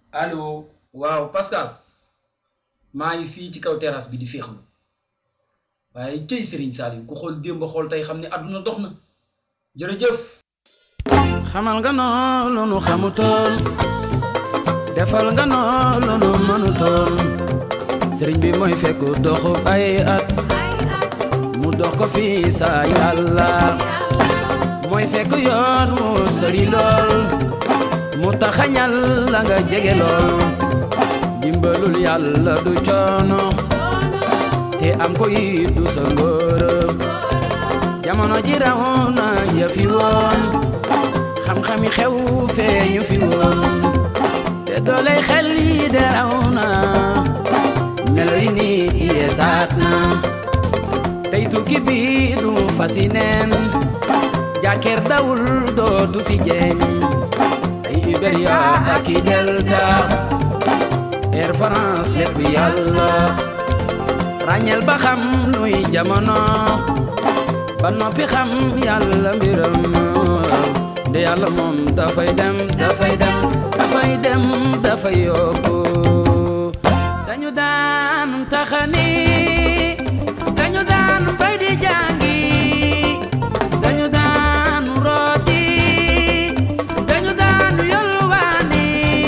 allo waaw Pascal maa ngi fii ci kaw terrasse bi di féexlu waaye cëy Serigne Saliou ku xool démb xool tey xam ne àdduna dox na jërëjëf. xamal nga noo lu nu xamutoon defal nga noo lu nu mënutoon sëriñ bi mooy fekk doxu ay at mu dox ko fii sa yàlla mooy fekk yoon wu sori lool mu taxañal la nga jege lool dimbalul yàlla du coono te am ko yi du sa ngóorëb jamono ji raw na yëfi woon xam-xami xew feeñu fi woon te dooley xel yi de raw na melo yi nit yeesaat na tey tukki bi du fasi neen jàkkeer dawul dootu fi jeeñ ay Iberia ak i Delta Air France lépp yàlla ràññeel ba xam nuy jamono ba noppi xam yàlla mbiram de yàlla moom dafay dem dafay dem dafay dem dafay yóbbu dañu daan taxani dañu daan bay di jàngi dañu daan rooti dañu daan yolwaani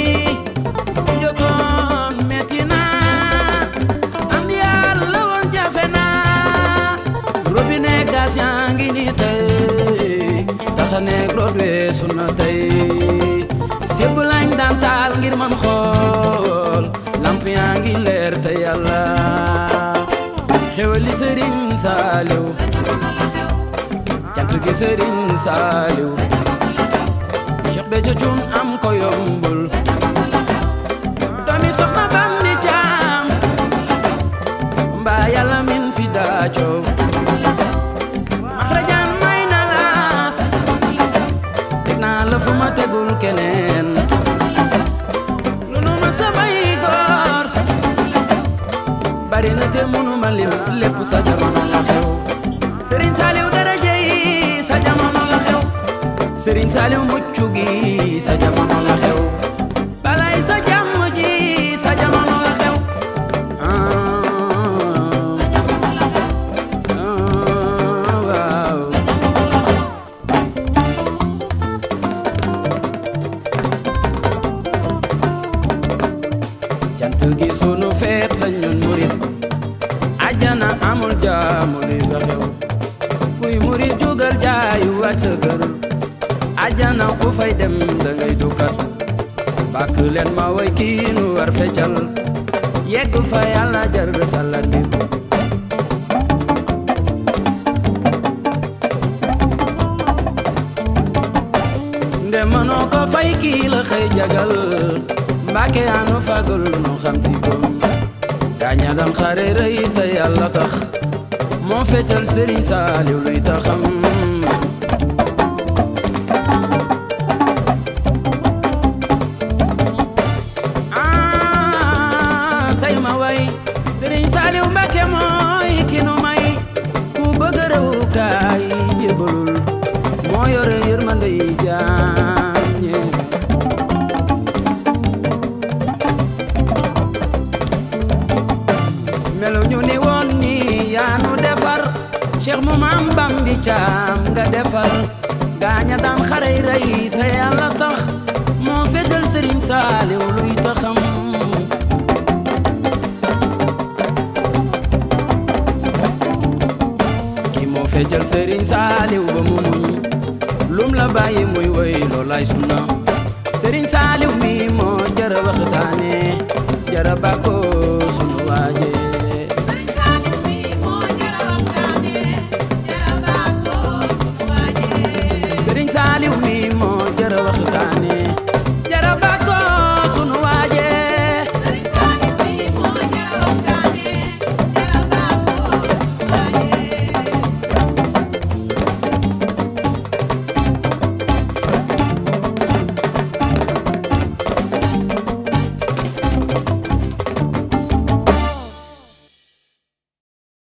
njëkkoon metti na am yàlla woon jafe na robinet gas yaa ngi ni tey taxaneeg root weesu na tey sébb lañ daan taal ngir man xool lamp yaa ngi leer te yàlla xewali sëriñ saaliw cant gi sëriñ saaliw Cheikh Béthio Thioune am ko yombul doomi soxna bam di caam mbaa yàlla min fi daacoo maxrajaan may na laas teg naa la fu ma tegul keneen lu nu ma samay góor bari na te munu ma lim lépp sa jamono la xew Serigne Saliou daraja yi sa jamono la xew Serigne Saliou mucc gi sa jamono la xew balay sa jàmm ji sa jamono la xew ah waaw cant gi sunu feet la ñun murit ajana amul jaamu li fa xew kuy murit jugal jaayu wàcc sa kër ajana ku fay dem da ngay dukkat bàkk leen ma way kii nu war feccal yegg fa yàlla jar salat bi ko nde mënoo ko fay kii la xëy jagal mbàkke anu fagul nu xam ti gom gaaña dam xare rëy te yàlla tax moo feccal sëriñ saaliw luy taxam ah tey ma way sëriñ saaliw mbàkke mooy ki nu may ku bëgg réew kaay jébalul moo yore yërmande yi jaam ñee melu ñu ni woon ni yaa nu defar cheikh mu maam bambi caam nga defar gaaña daan xarey rey te yàlla tax moo feddal sëriñ saaliw luy taxam ki moo feddal sëriñ saaliw ba mu muñ lum la bàyyi muy woy loolay sunna sëriñ saaliw mi moo jara waxtaane jara bàkkoo